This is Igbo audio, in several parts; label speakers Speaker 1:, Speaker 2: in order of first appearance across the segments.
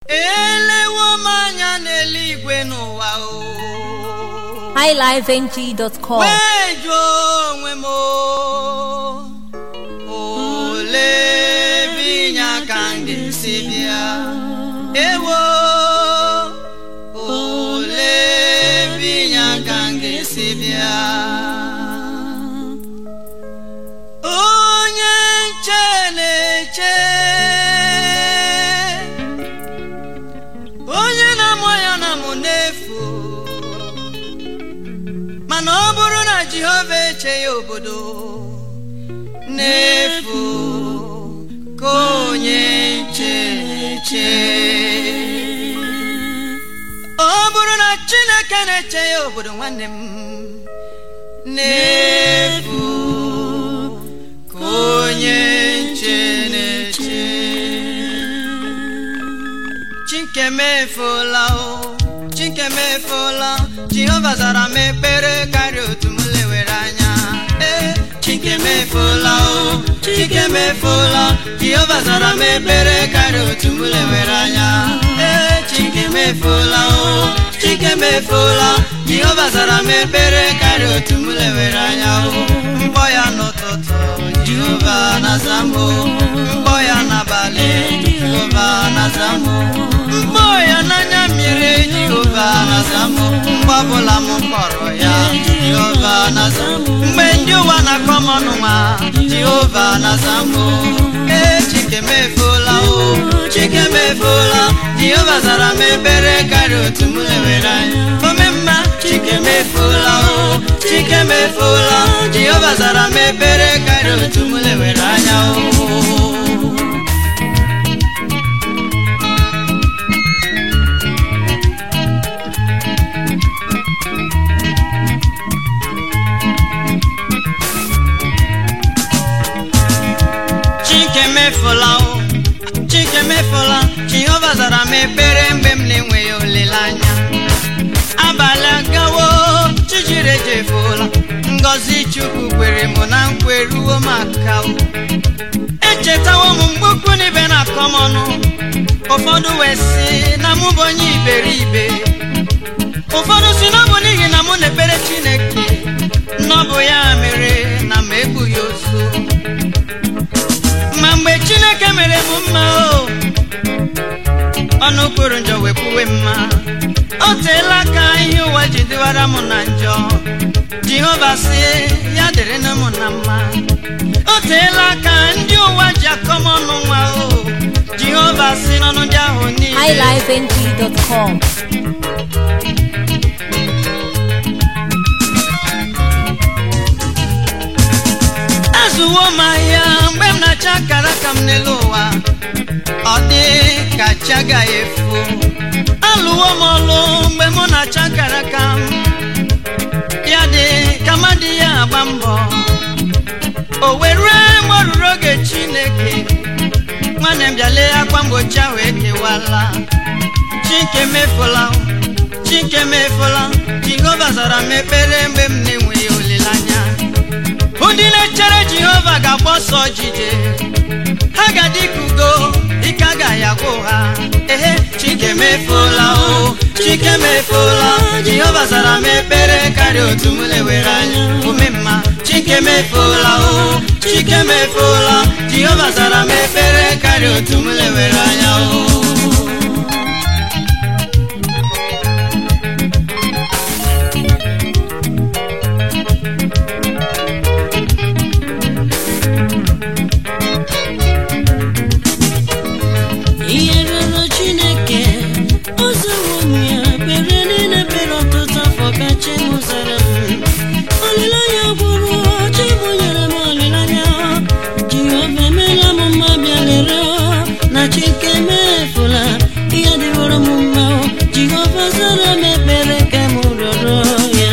Speaker 1: elewo m anya n'eluigwe n'ụwa o
Speaker 2: highlifeng.com
Speaker 1: wee jụọ onwe m o, olee ebe inye aka m ga-esi bịa ewo olee ebe inye aka m ga-esi bịa onye nche na-eche onye na-amụ ya na mụ n'efu mana ọ bụrụ na jehova eche ya obodo n'efu ka onye nche na-eche ọ bụrụ na chineke na-eche ya obodo nwanne m n'efu ka onye nche na-eche chikemefola o chikemefola jehova zara m ekpere karịa otu m lewere anya ee chikemefola o chikemefola jehova zara m ekpere karịa otu m lewere anya ee chikemefola o chikemefola jehova zara m ekpere karịa otu m lewere anya o mkpọ ya n'ụtụtụ jehova na-aza m o mkpọ ya n'abalị jehova na-aza m o mkpọ ya n'anya mmiri jehova na-aza m mgbe ọbụla m kpọrọ ya jehova na-aza m mgbe ndị ụwa na-akpọ m ọnụ nwa jehova na-aza m ee chikemefola o chikemefola jehova zara m ekpere karịa otu m lewere anya omemma chikemefola o chikemefola jehova zara m ekpere karịa otu m lewere anya o chikemefola o chikemefola jehova zara m ekpere mgbe m na-enweghị olileanya abalị agawo chijiri ejefuola ngọzi chukwu kwere m na nkweruo m aka o echetawo m mgbe ukwu na ibe na-akọ m ọnụ ụfọdụ wee sị na mụ bụ onye iberibe ụfọdụ si na ọ bụ n'ihi na mụ na-ekpere chineke na ọ bụ ya mere na m egbughị ozu ma mgbe chineke mere m mma o ọnụ kwuru njọ wepụwe mma o teela ka ihe ụwa ji dịwara m na njọ jehova si ya dịrịnụ m na mma o teela ka ndị ụwa ji akọ m ọnụ nwa o jehova si n'ọnụ ndị ahụ niile
Speaker 2: highlifeng.com
Speaker 1: azụwo m ahịa mgbe m na-acha akara aka m n'elu ụwa ọ dị ka chi agaghị efu alụwo m ọlụ mgbe mụ na-acha akara aka m ya dị ka mmadụ ya agba mbọ o were mgbe ọ ruru oge chineke nwanne m bịa lee akwa mgbochi ahụ ekewala chike mefula chike mefula jehova zara m ekpere mgbe m na-enweghị olileanya ndị na-echere jehova ga-agba ọsọ jije ha ga-adị ka ugo ike agaghị agwụ ha ehe chike mefuola o chike mefuola jehova zara m ekpere karịa otu m lewere anya omemma chike mefuola o chike mefuola jehova zara m ekpere karịa otu m lewere anya o
Speaker 3: ihe ruru chineke ọzawo m ya kpere niile kpere ọtụtụ afọ ka chi m zara m olileanya gwụrụ chi m nyere m olileanya jehova emeela m mma bịa lere na chike mefula ihe dịworo m mma jehova zara m ekpere ka m rịọrọ ya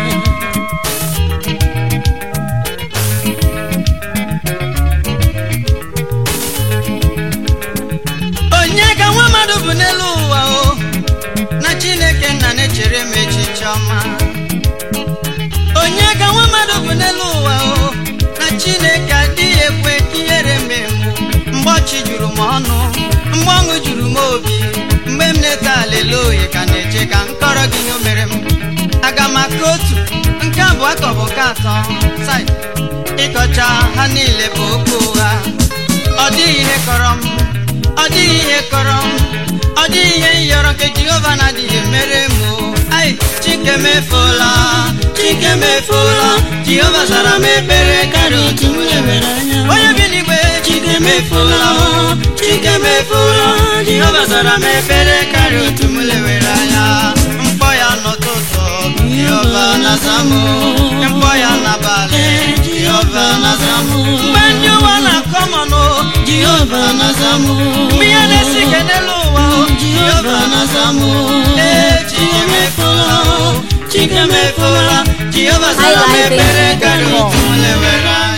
Speaker 1: onye ka nwa mmadụ bụ n'elu ụwa o na chineke nna na-echere m echiche ọma onye ka nwa mmadụ bụ n'elu ụwa o na chineke adịghị ekwe ka ihere mee mụ mgbe ọchị juru m ọnụ mgbe ọṅụ juru m obi aka otu nke abụọ ka ọ bụ nke atọ sai ịkọcha ha niile bụ okwu ụgha ọ dịghị ihe kọrọ m ọ dịghị ihe kọrọ m ọ dịghị ihe m yọrọ nke jehova na-adịghị mere m o. ai chike mefuola chike mefuola jehova zara m ekpere karịa otu m lewere anya onye bi n'igwe chike mefuola o, chike mefuola jehova zara m ekpere karịa otu m lewere anya mkpọ ya n'ụtụtụ jehova na-aza m o. mkpọ ya n'abalị jehova na-aza m mgbe ndị ụwa na-akọ m ọnụ jehova na-aza m mgbe ihe na-esi ike n'elu ụwa o, jehova na-aza m ee chike mefuola o, chike mefuola jehova zara m ekpere karịa otu m lewere anya